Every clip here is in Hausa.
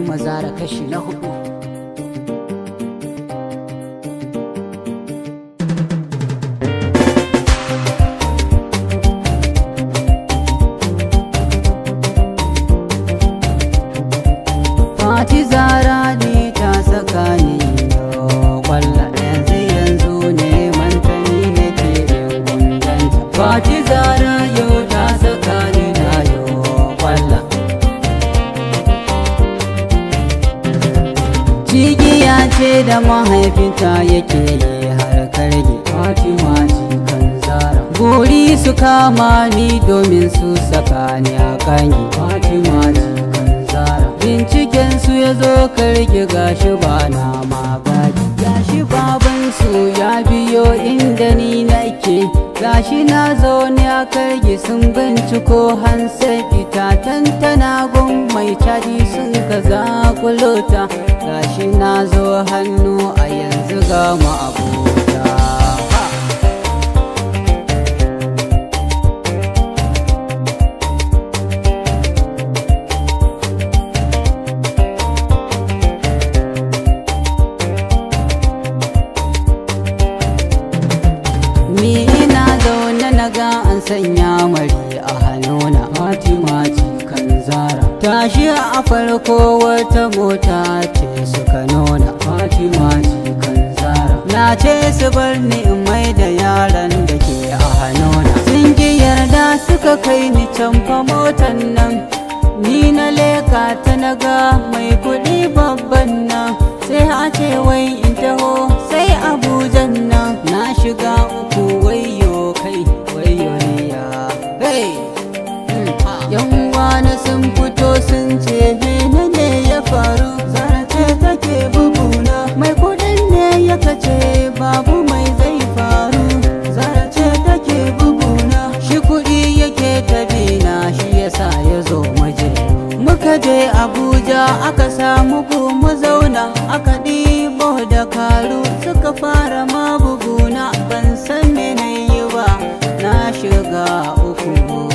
mazara kashi na hudu Fati zara ne ta saka ni yo kwalla yanzu yanzu ne mantani nake yin gundanta Fati zara yau ta saka ni na yo kwalla Cigiya ce da mahaifinta yake yi har karge Fatima kan zara Guri su kama ni domin su saka ni a kangi Fatima kan zara Binciken su ya zo karge gashi ba na magagi Gashi babansu ya biyo inda ni nake Gashi na zaune a karge sun binciko hansa fita tantana gun mai caji sun kaza kulota Gashi na zo hannu a yanzu ga mu abota ha. Ni ina zaune na ga an sanya mari a hannuna Fatima kan zara Tashi a farko wata mota ce suka nuna Fatima kan zara Na ce su bar ni in mai da yaran da ke a hannuna Sun ki yarda suka kai ni can fa motan nan Ni na leka ta naga mai kuɗi babban nan Sai a ce wai in taho sai Abujan nan Na shiga uku wayo kai wayo ne ya Hey! Yan wana sun fito sun ce mene ne ya faru Zarace take buguna mai kudin ne ya kace babu mai zai faru Zarace take buguna shi kudi yake tabina shi yasa ya zo maje Muka je Abuja aka samu mu zauna aka ɗibo da karu suka fara ma buguna ban san me na yi ba na shiga uku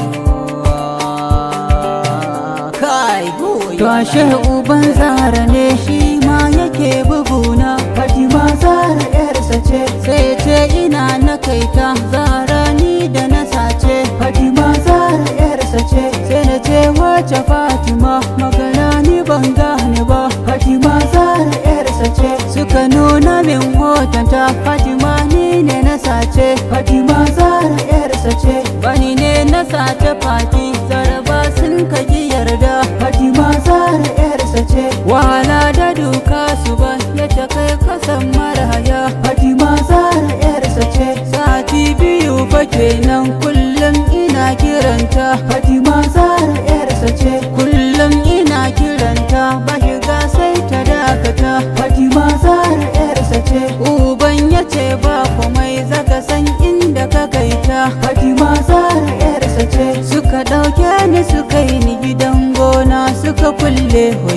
kai to ashe uban zara ne shi ma yake buguna fatima zara yarsa ce sai ce ina na kaita zara ni da na sace fatima zara yarsa ce sai na ce wace fatima magana ni ban gane ba fatima zara yarsa ce suka nuna min hotonta fatima ni ne na sace fatima zara yarsa ce bani ne na sace fati zaraba sun kaji yarda fatima zara yarsa ce wahala da duka su ba ya ta kai kasan maraya fatima zara yarsa ce sati biyu fa kenan kullum ina kiranta fatima zara yarsa ce kullum ina kiranta ba shiga sai ta dakata fatima zara yarsa ce uban ya ce ba komai zaka san inda ka kaita fatima zara yarsa ce suka ɗauke ni suka yi ni gidan gona suka kulle